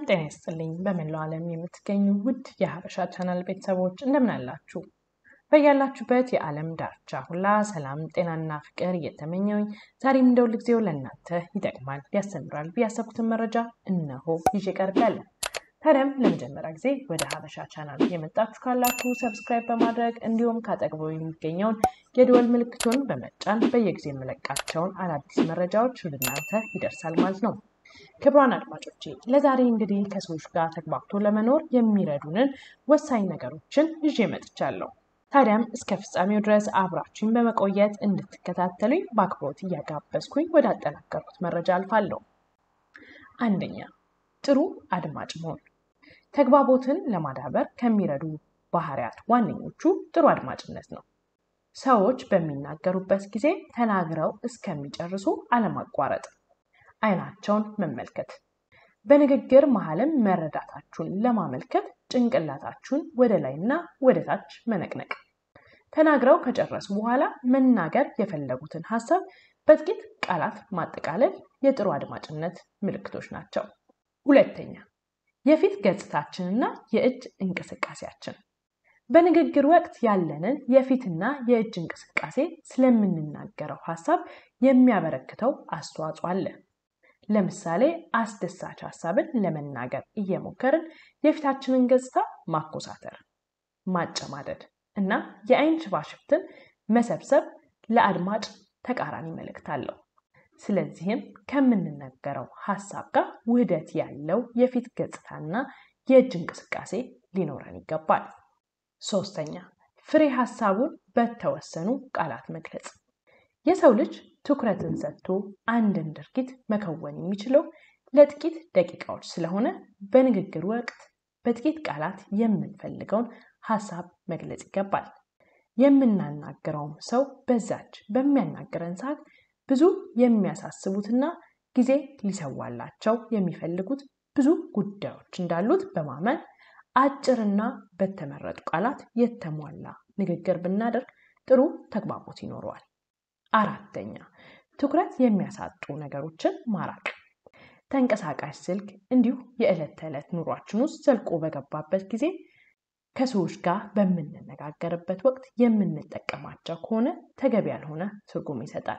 ጤና ይስጥልኝ። በመላው ዓለም የምትገኙ ውድ የሀበሻ ቻናል ቤተሰቦች እንደምን አላችሁ? በያላችሁበት የዓለም ዳርቻ ሁላ ሰላም፣ ጤናና ፍቅር እየተመኘውኝ ዛሬም እንደ ሁልጊዜው ለእናንተ ይጠቅማል፣ ያስተምራል ያሰብኩትን መረጃ እነሆ ይዤ ቀርቤያለሁ። ታዲያም ለመጀመሪያ ጊዜ ወደ ሀበሻ ቻናል የመጣችሁ ካላችሁ ሰብስክራይብ በማድረግ እንዲሁም ካጠገቡ የሚገኘውን የደወል ምልክቱን በመጫን በየጊዜ የምለቃቸውን አዳዲስ መረጃዎች ወደ እናንተ ይደርሳል ማለት ነው። ክቡራን አድማጮቼ ለዛሬ እንግዲህ ከሰዎች ጋር ተግባብቶ ለመኖር የሚረዱንን ወሳኝ ነገሮችን ይዤ መጥቻለሁ። ታዲያም እስከ ፍጻሜው ድረስ አብራችሁኝ በመቆየት እንድትከታተሉኝ በአክብሮት እያጋበዝኩኝ ወደ አጠናከርኩት መረጃ አልፋለሁ። አንደኛ ጥሩ አድማጭ መሆን። ተግባቦትን ለማዳበር ከሚረዱ ባህሪያት ዋነኞቹ ጥሩ አድማጭነት ነው። ሰዎች በሚናገሩበት ጊዜ ተናግረው እስከሚጨርሱ አለማቋረጥ፣ አይናቸውን መመልከት፣ በንግግር መሀልም መረዳታችሁን ለማመልከት ጭንቅላታችሁን ወደ ላይና ወደ ታች መነቅነቅ፣ ተናግረው ከጨረሱ በኋላ መናገር የፈለጉትን ሀሳብ በጥቂት ቃላት ማጠቃለል የጥሩ አድማጭነት ምልክቶች ናቸው። ሁለተኛ የፊት ገጽታችንና የእጅ እንቅስቃሴያችን። በንግግር ወቅት ያለንን የፊትና የእጅ እንቅስቃሴ ስለምንናገረው ሀሳብ የሚያበረክተው አስተዋጽኦ አለ። ለምሳሌ አስደሳች ሀሳብን ለመናገር እየሞከርን የፊታችንን ገጽታ ማኮሳተር፣ ማጨማደድ እና የአይን ሽፋሽፍትን መሰብሰብ ለአድማጭ ተቃራኒ መልእክት አለው። ስለዚህም ከምንናገረው ሀሳብ ጋር ውህደት ያለው የፊት ገጽታና የእጅ እንቅስቃሴ ሊኖረን ይገባል። ሶስተኛ ፍሬ ሀሳቡን በተወሰኑ ቃላት መግለጽ። የሰው ልጅ ትኩረትን ሰጥቶ አንድን ድርጊት መከወን የሚችለው ለጥቂት ደቂቃዎች ስለሆነ በንግግር ወቅት በጥቂት ቃላት የምንፈልገውን ሀሳብ መግለጽ ይገባል። የምናናግረውም ሰው በዛች በሚያናግረን ሰዓት ብዙ የሚያሳስቡትና ጊዜ ሊሰዋላቸው የሚፈልጉት ብዙ ጉዳዮች እንዳሉት በማመን አጭርና በተመረጡ ቃላት የተሟላ ንግግር ብናደርግ ጥሩ ተግባቦት ይኖረዋል። አራተኛ ትኩረት የሚያሳጡ ነገሮችን ማራቅ። ተንቀሳቃሽ ስልክ እንዲሁ የዕለት ተዕለት ኑሯችን ውስጥ ዘልቆ በገባበት ጊዜ ከሰዎች ጋር በምንነጋገርበት ወቅት የምንጠቀማቸው ከሆነ ተገቢ ያልሆነ ትርጉም ይሰጣል።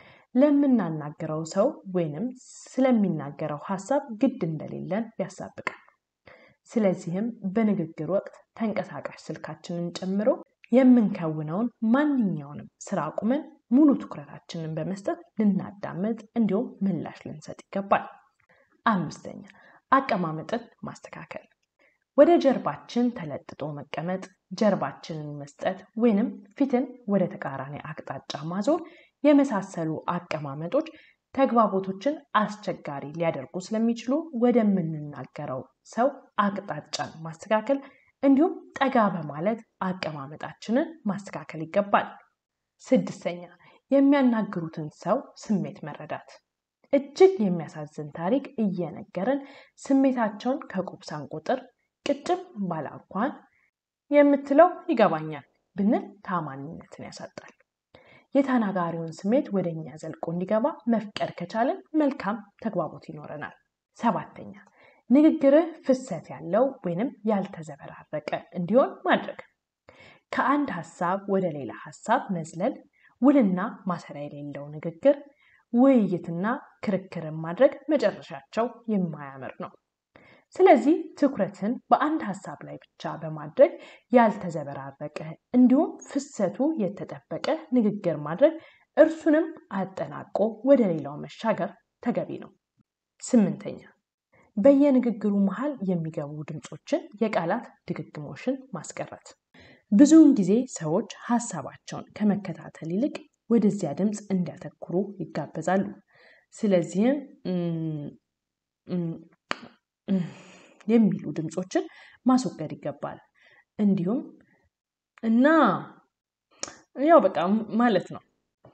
ለምናናገረው ሰው ወይንም ስለሚናገረው ሀሳብ ግድ እንደሌለን ያሳብቃል። ስለዚህም በንግግር ወቅት ተንቀሳቃሽ ስልካችንን ጨምሮ የምንከውነውን ማንኛውንም ስራ አቁመን ሙሉ ትኩረታችንን በመስጠት ልናዳምጥ እንዲሁም ምላሽ ልንሰጥ ይገባል። አምስተኛ አቀማመጥን ማስተካከል። ወደ ጀርባችን ተለጥጦ መቀመጥ፣ ጀርባችንን መስጠት ወይንም ፊትን ወደ ተቃራኒ አቅጣጫ ማዞር የመሳሰሉ አቀማመጦች ተግባቦቶችን አስቸጋሪ ሊያደርጉ ስለሚችሉ ወደምንናገረው ሰው አቅጣጫን ማስተካከል እንዲሁም ጠጋ በማለት አቀማመጣችንን ማስተካከል ይገባል። ስድስተኛ የሚያናግሩትን ሰው ስሜት መረዳት። እጅግ የሚያሳዝን ታሪክ እየነገረን ስሜታቸውን ከቁብ ሳንቆጥር ቅጭም ባለ እንኳን የምትለው ይገባኛል ብንል ታማኝነትን ያሳጣል። የተናጋሪውን ስሜት ወደ እኛ ዘልቆ እንዲገባ መፍቀድ ከቻለን መልካም ተግባቦት ይኖረናል። ሰባተኛ ንግግርህ ፍሰት ያለው ወይንም ያልተዘበራረቀ እንዲሆን ማድረግ። ከአንድ ሀሳብ ወደ ሌላ ሀሳብ መዝለል፣ ውልና ማሰሪያ የሌለው ንግግር፣ ውይይትና ክርክርን ማድረግ መጨረሻቸው የማያምር ነው። ስለዚህ ትኩረትን በአንድ ሀሳብ ላይ ብቻ በማድረግ ያልተዘበራረቀ እንዲሁም ፍሰቱ የተጠበቀ ንግግር ማድረግ እርሱንም አጠናቆ ወደ ሌላው መሻገር ተገቢ ነው። ስምንተኛ በየንግግሩ መሃል የሚገቡ ድምፆችን፣ የቃላት ድግግሞሽን ማስቀረት። ብዙውን ጊዜ ሰዎች ሀሳባቸውን ከመከታተል ይልቅ ወደዚያ ድምፅ እንዲያተኩሩ ይጋበዛሉ። ስለዚህም የሚሉ ድምፆችን ማስወገድ ይገባል። እንዲሁም እና ያው በቃ ማለት ነው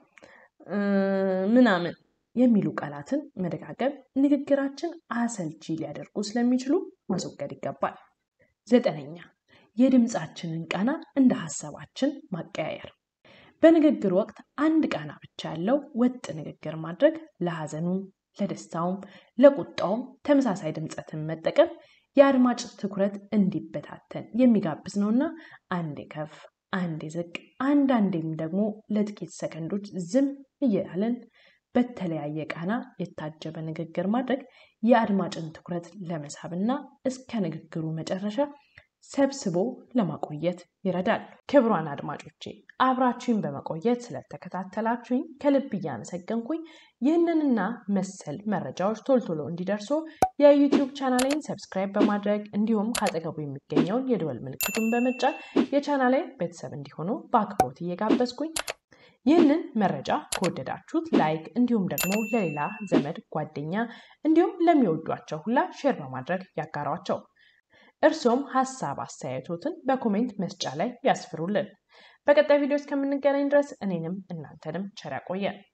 ምናምን የሚሉ ቃላትን መደጋገም ንግግራችን አሰልቺ ሊያደርጉ ስለሚችሉ ማስወገድ ይገባል። ዘጠነኛ የድምፃችንን ቃና እንደ ሀሳባችን ማቀያየር። በንግግር ወቅት አንድ ቃና ብቻ ያለው ወጥ ንግግር ማድረግ ለሐዘኑም ለደስታውም ለቁጣውም ተመሳሳይ ድምፀትን መጠቀም የአድማጭ ትኩረት እንዲበታተን የሚጋብዝ ነውና አንዴ ከፍ አንዴ ዝቅ አንዳንዴም ደግሞ ለጥቂት ሰከንዶች ዝም እያለን በተለያየ ቃና የታጀበ ንግግር ማድረግ የአድማጭን ትኩረት ለመሳብና እስከ ንግግሩ መጨረሻ ሰብስቦ ለማቆየት ይረዳል። ክቡራን አድማጮቼ አብራችሁኝ በመቆየት ስለተከታተላችሁኝ ከልብ እያመሰገንኩኝ ይህንንና መሰል መረጃዎች ቶሎ ቶሎ እንዲደርሱ የዩቲዩብ ቻናሌን ሰብስክራይብ በማድረግ እንዲሁም ካጠገቡ የሚገኘውን የደወል ምልክቱን በመጫን የቻናሌ ቤተሰብ እንዲሆኑ በአክብሮት እየጋበዝኩኝ ይህንን መረጃ ከወደዳችሁት ላይክ እንዲሁም ደግሞ ለሌላ ዘመድ ጓደኛ እንዲሁም ለሚወዷቸው ሁላ ሼር በማድረግ ያጋሯቸው። እርሶም ሀሳብ አስተያየቶትን በኮሜንት መስጫ ላይ ያስፍሩልን። በቀጣይ ቪዲዮ እስከምንገናኝ ድረስ እኔንም እናንተንም ቸር ያቆየን።